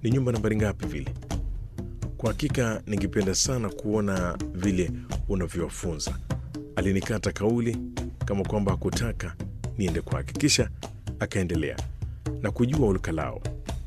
ni nyumba nambari ngapi vile? Kwa hakika ningependa sana kuona vile unavyowafunza. Alinikata kauli kama kwamba hakutaka niende kwake, kisha akaendelea na kujua ulikalao,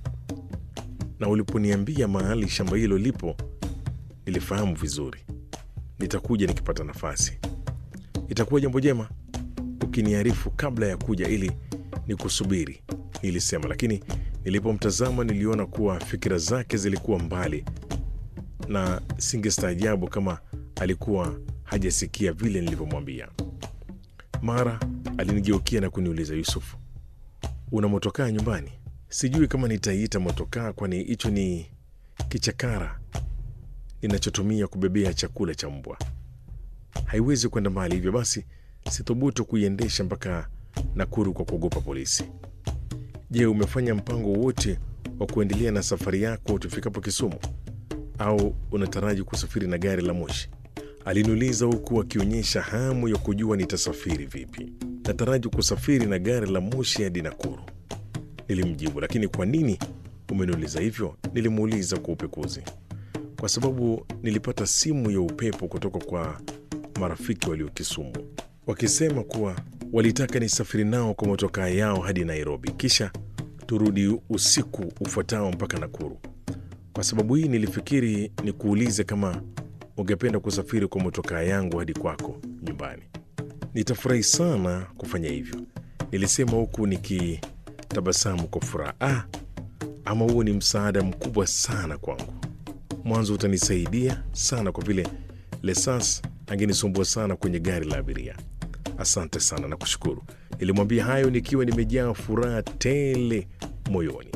na uliponiambia mahali shamba hilo lipo nilifahamu vizuri. Nitakuja nikipata nafasi. Itakuwa jambo jema ukiniarifu kabla ya kuja ili nikusubiri, nilisema, lakini nilipomtazama niliona kuwa fikira zake zilikuwa mbali na singestaajabu kama alikuwa hajasikia vile nilivyomwambia. Mara alinigeukia na kuniuliza, Yusufu, una motokaa nyumbani? Sijui kama nitaiita motokaa, kwani hicho ni kichakara ninachotumia kubebea chakula cha mbwa. Haiwezi kwenda mbali, hivyo basi sithubutu kuiendesha mpaka Nakuru kwa kuogopa polisi. Je, umefanya mpango wote wa kuendelea na safari yako tufikapo Kisumu, au unataraji kusafiri na gari la moshi? Aliniuliza huku akionyesha hamu ya kujua nitasafiri vipi. Nataraji kusafiri na gari la moshi hadi Nakuru, nilimjibu. Lakini kwa nini umeniuliza hivyo? Nilimuuliza kwa upekuzi. Kwa sababu nilipata simu ya upepo kutoka kwa marafiki walio Kisumu wakisema kuwa walitaka nisafiri nao kwa motokaa yao hadi Nairobi, kisha turudi usiku ufuatao mpaka Nakuru. Kwa sababu hii nilifikiri nikuulize kama ungependa kusafiri kwa motokaa yangu hadi kwako nyumbani. Nitafurahi sana kufanya hivyo, nilisema huku nikitabasamu kwa furaha. Ah, ama huo ni msaada mkubwa sana kwangu. Mwanzo utanisaidia sana kwa vile Lesas angenisumbua sana kwenye gari la abiria. Asante sana na kushukuru, nilimwambia hayo nikiwa nimejaa furaha tele moyoni.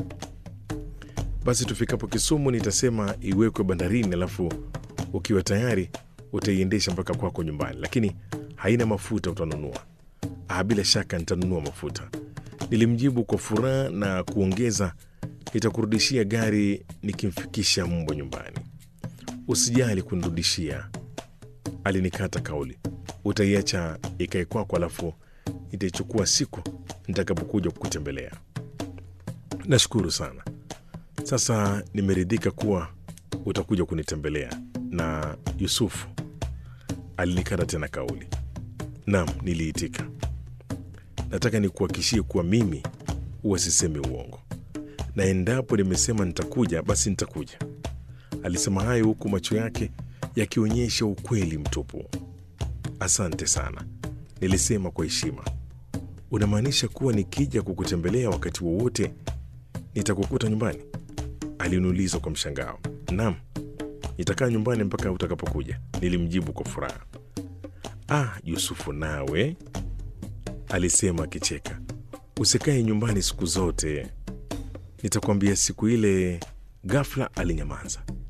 Basi tufikapo Kisumu nitasema iwekwe bandarini, alafu ukiwa tayari utaiendesha mpaka kwako nyumbani, lakini haina mafuta, utanunua. Ah, bila shaka nitanunua mafuta, nilimjibu kwa furaha na kuongeza, nitakurudishia gari nikimfikisha mbwa nyumbani. Usijali kunirudishia, alinikata kauli. Utaiacha ikae kwako, alafu nitaichukua siku nitakapokuja kukutembelea. Nashukuru sana. Sasa nimeridhika kuwa utakuja kunitembelea. Na Yusufu alinikata tena kauli. Naam, niliitika. Nataka nikuhakishie kuwa mimi huwa sisemi uongo, na endapo nimesema nitakuja, basi nitakuja. Alisema hayo huku macho yake yakionyesha ukweli mtupu. Asante sana, nilisema kwa heshima. Unamaanisha kuwa nikija kukutembelea wakati wowote nitakukuta nyumbani? Aliniuliza kwa mshangao. Naam, nitakaa nyumbani mpaka utakapokuja, nilimjibu kwa furaha. Ah, Yusufu nawe, alisema akicheka, usikae nyumbani siku zote, nitakwambia siku ile. Ghafla alinyamaza.